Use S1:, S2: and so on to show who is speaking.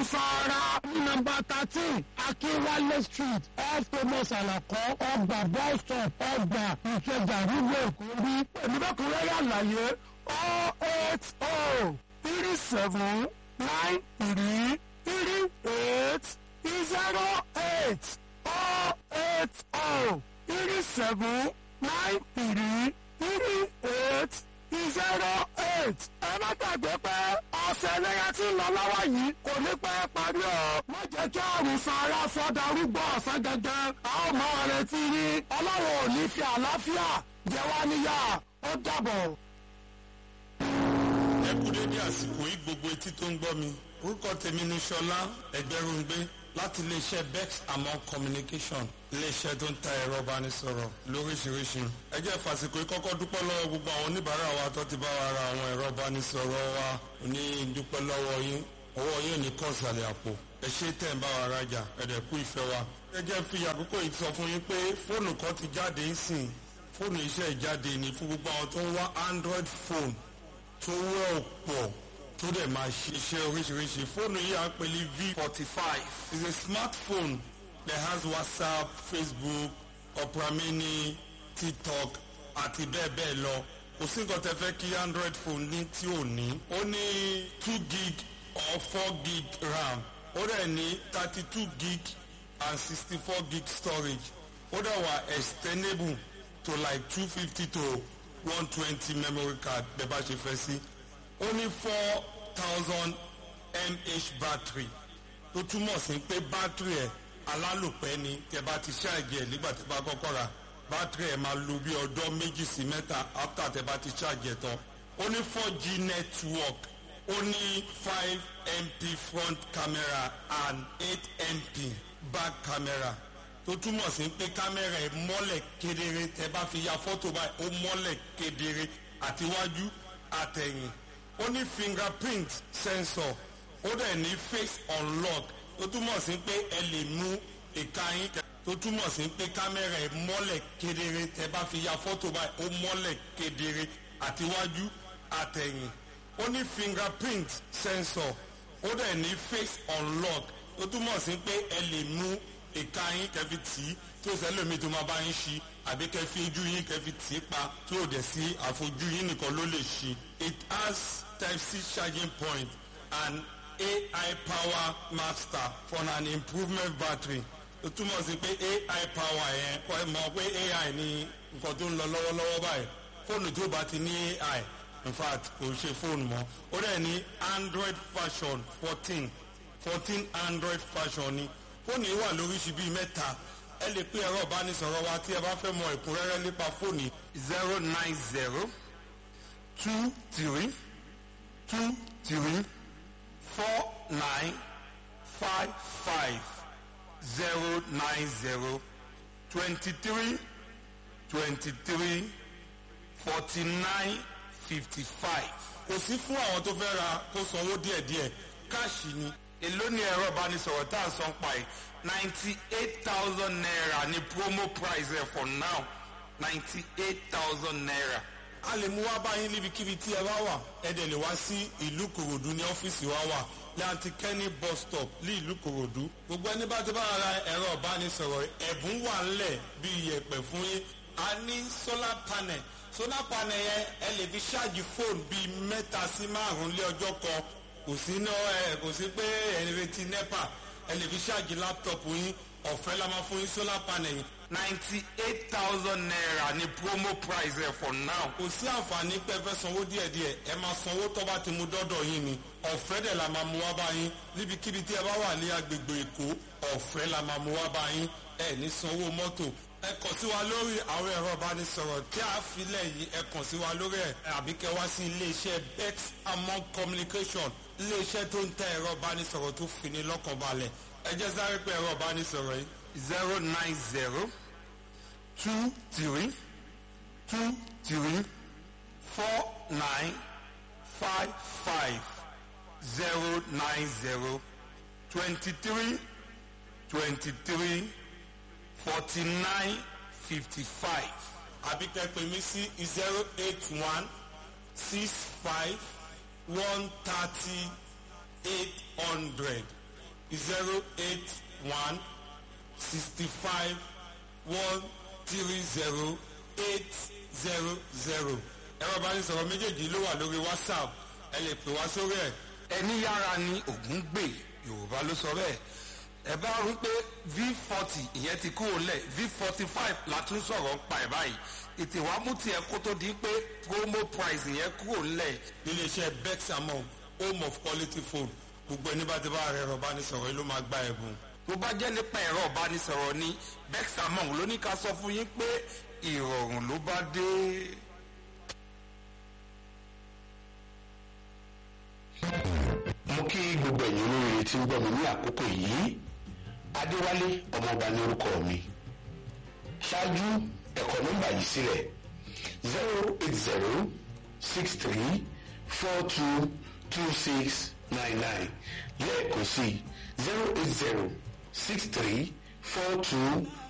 S1: àrùsọ̀ra ní nọ́mbà thirteen akínwálé street off thomas alakọ ọgbà bus stop ọgbà ìkẹjà nílùú èkó rí pẹ̀lú bẹ́kúnrẹ́rẹ́ àlàyé oh eight oh three seven nine three three eight zero eight oh eight oh three seven nine three three eight zero eight. ẹ má gbàgbé pé ọ̀sẹ̀ ẹlẹ́yà tí ń lọ lọ́wọ́ yìí kò ní pẹ́ parí o. má jẹ́ kí àrùn sanra sọ́dà arúgbó ọ̀sán gangan. a ó mọ ọ̀rẹ́ tí yín ọlọ́run ò ní fi àlàáfíà jẹ wá níyà ó dàbọ̀.
S2: ẹ kú dédé àsìkò yìí gbogbo etí tó ń gbọ́ mi orúkọ tèmi ni ṣọlá ẹgbẹ́rúngbé láti iléeṣẹ́ bex among communication iléeṣẹ́ tó ń ta ẹ̀rọ ìbánisọ̀rọ̀ lóríṣiríṣi ẹ jẹ́ fàsìkò yìí kọ́kọ́ dúpẹ́ lọ́wọ́ gbogbo àwọn oníbàárà wa tó ti bá wa ra àwọn ẹ̀rọ ìbánisọ̀rọ̀ wa ní dúpẹ́ lọ́wọ́ yín ọwọ́ yín ò ní kàn sàlẹ̀ àpò ẹ ṣe tẹ̀ ń bá wa rajà ẹ̀dẹ̀ kú ìfẹ́ wa ẹ jẹ́ fi àkókò yìí sọ fún yín pé fóònù kan ti jáde ń sìn fóònù iṣẹ́ ìjáde ní fún gbogbo àwọn tó ń wá android phone tó wọ́ pọ̀ tó dẹ̀ máa ṣiṣẹ́ oríṣiríṣi fóònù yìí à ń pè ní v forty five is a smartphone that has whatsapp facebook opera mini tiktok àti bẹ́ẹ̀ bẹ́ẹ̀ lọ kò sí nǹkan tẹ́ fẹ́ kí android phone ní tí ò ní ó ní two gig or four gig ram ó dẹ̀ ní thirty two gig and sixty four gig storage ó dẹ̀ wà extendable to like two fifty to one twenty memory card bẹ́ẹ̀ bá ṣe fẹ́ sí ó ní four thousand mah battery tó túmọ̀ sí pé battery ẹ̀ alálòpẹ́ ni tẹ́ bá ti ṣáàjì ẹ̀ nígbà tẹ́ bá kọ́kọ́ ra battery ẹ̀ máa lo bí ọjọ́ méjì sí mẹ́ta after tẹ́ bá ti ṣáàjì ẹ̀ tán ó ní four g network ó ní five mp front camera and eight mp back camera tó túmọ̀ sí pé kámẹ́rà ẹ̀ mọ́lẹ̀ kedere tẹ́ bá fi ya fọ́tò báyìí ó mọ́lẹ̀ kedere àtiwájú àtẹ̀yìn ó ní fingerprint sensor ó dẹ̀ ní face unlock tó túmọ̀ sí pé ẹ lè mú ìka yín tó túmọ̀ sí pé kámẹ́rà ẹ̀ mọ́lẹ̀ kedere tẹ́ bá fi ya fọ́tò báyìí ó mọ́lẹ̀ kedere àtiwájú àtẹ̀yìn ó ní fingerprint sensor ó dẹ̀ ní face unlock tó túmọ̀ sí pé ẹ lè mú ìka yín kẹfì tì í tí ó sẹ́lẹ̀ mi tó máa bá yín ṣí àbí kẹfì ojú yín kẹfì tì í pa tí ó dẹ̀ sí àfojú yín nìkan ló lè ṣí. it has type c charging point and ai power master for an improvement battery ó túmọ̀ sí pé ai power yẹn kọ́ ẹ mọ̀ pé ai ní nǹkan tó ń lọ lọ́wọ́lọ́wọ́ báyìí fóònù tó bá ti ní ai in fact kò ṣe fóònù mọ́ ó dẹ̀ ní android version fourteen fourteen android version ni fóònù yìí wà lóríṣi bíi mẹ́ta ẹ lè pé ẹ̀rọ ìbánisọ̀rọ̀ wa tí ẹ bá fẹ́ mọ ẹ̀kúnrẹ́rẹ́ nípa fóònù zero nine zero two three two three four nine five five zero nine zero twenty three twenty three forty nine fifty five. kò sí fún àwọn tó fẹ́ ra kó sanwó díẹ̀díẹ̀ káàṣì ni èló ni ẹ̀rọ ìbánisọ̀rọ̀ tá à ń san pa ẹ̀ ninety eight thousand naira ni promo price ẹ̀ for now ninety eight thousand naira. a lè mú wá báyìí níbikíbi tí ẹ bá wà ẹ dẹ̀ lè wá sí ìlú kòròdú ní ọ́fíìsì wa wà láti kẹ́ni bus stop ní ìlú kòròdú. gbogbo ẹni bá ti bá ra ẹ̀rọ ìbánisọ̀rọ̀ ẹ̀bùn wà ńlẹ̀ bíi iyẹ̀pẹ̀ fún yín a ní solar panel solar panel yẹn ẹ lè fi ṣáàjì fóònù bíi mẹ́ta sí márùn-ún lé ọjọ́ kan kò sí ná ẹ kò sí pé ẹni retí nepa ẹ lè fi ṣáàjì láptọ̀pù yín ọ̀fẹ́ la máa fún yín solar panel yìí. ninety eight thousand naira ni promo price ẹ for now. kò sí àǹfààní pé ẹ fẹ́ sanwó díẹ̀díẹ̀ ẹ máa sanwó tó bá ti mú dọ́dọ̀ yín ni ọ̀fẹ́ dẹ̀ la máa mú wá bá yín níbikíbi tí ẹ bá wà ní agbègbè èkó ọ̀fẹ́ la máa mú wá bá yín ẹ ní sanwó mọ́tò ẹ kàn sí wa lórí àwọn ẹ̀rọ ìbánisọ̀rọ̀ tí a filẹ̀ yìí ẹ kàn sí wa lórí ẹ̀ àbí kẹ wá sí iléeṣẹ́ bex among communication iléeṣẹ́ tó ń tẹ ẹ̀rọ ìbánisọ̀rọ̀ tó fini lọ́kàn balẹ̀ ẹ jẹ́ sáré pé ẹ̀rọ ìbánisọ̀rọ̀ yìí zero nine zero two three two three four nine five five zero nine zero twenty three twenty three forty nine fifty five àbí kẹ́ pè mí sí zero eight one six five one thirty eight hundred zero eight one sixty five one three zero eight zero zero ẹ̀rọ ìbánisọ̀rọ̀ méjèèjì ló wà lórí whatsapp ẹ lè pè wá sórí ẹ̀.
S3: ẹni yára ni ògún gbè yorùbá ló sọ bẹ́ẹ̀ ẹ bá rí pé v forty ìyẹn ti kúrò lẹ̀ v forty five la tún sọ̀rọ̀ ń pa ẹ̀ báyìí ètè wàá mú tiẹ̀ kó tó di pé promo price ìyẹn kúrò lẹ̀
S2: iléeṣẹ́ bexamon home of quality phone gbogbo ẹni bá ti bá ẹ̀rọ ìbánisọ̀rọ̀ yìí ló máa gba ẹ̀bùn.
S3: tó bá jẹ́ nípa ẹ̀rọ ìbánisọ̀rọ̀ ni bexamon ló ní ká sọ fún yín pé ìrọ̀rùn ló bá dé.
S4: mo kí gbogbo ẹ̀yin olóríire tí ń gbọ́ mi ní àkókò yìí adéwálé ọmọọba ní orúkọ mi ṣáájú ẹ̀kọ́ nọ́mbà yìí sílẹ̀ zero eight zero six three four two two six nine nine lẹ́ẹ̀kan sí zero eight zero six three four two